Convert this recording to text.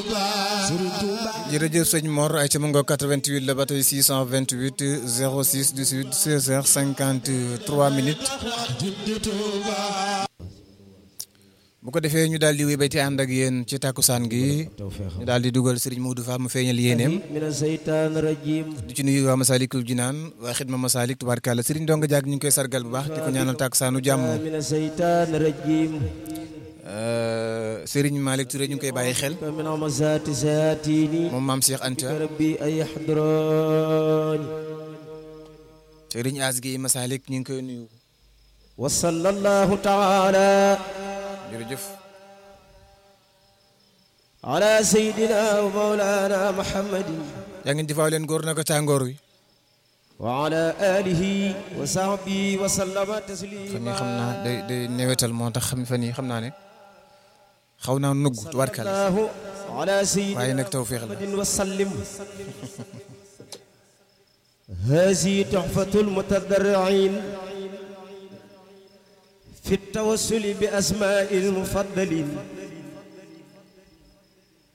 jërëjëf sëñ Mor ay ca mu nga 88 la ba tey 628 06 18 16 heures 53 minutes bu ko defee ñu daal di wéy ba ci ànd ak yéen ci takkusaan gi ñu daal di dugal Serigne Modou Fall mu feeñal yéeneem min seytaan rajim di ci nuyu waa Masalikul Jinaan waa xidma Masalik tubaarkàlla Serigne Donga Diak ñu ngi koy sargal bu baax di ko ñaanal takkusaanu jàmm min seytaan rajim Serigne Malick Touré ñu ngi koy bàyyi xel min amasaati saatini moom maam Cheikh Anta rabbi ay yaxdrani Serigne As gi Masalik ñu ngi koy nuyu wa sallallahu taala jërëjëf ala sayidina wa maulana muhammadin yaa ngeen jëfaaw leen góor na ko tàngoor wi wa ala alihi wa sahbihi wa sallama taslima fan yi xam naa day day newetal moo tax xam fan yi xam naa ne xaw naa nugg tubaarkàlla sallallahu ala sayidina waaye nag tawféex la muhammadin wa sallim hazi tuhfatul mutadarriin في التوسل بأسماء المفضلين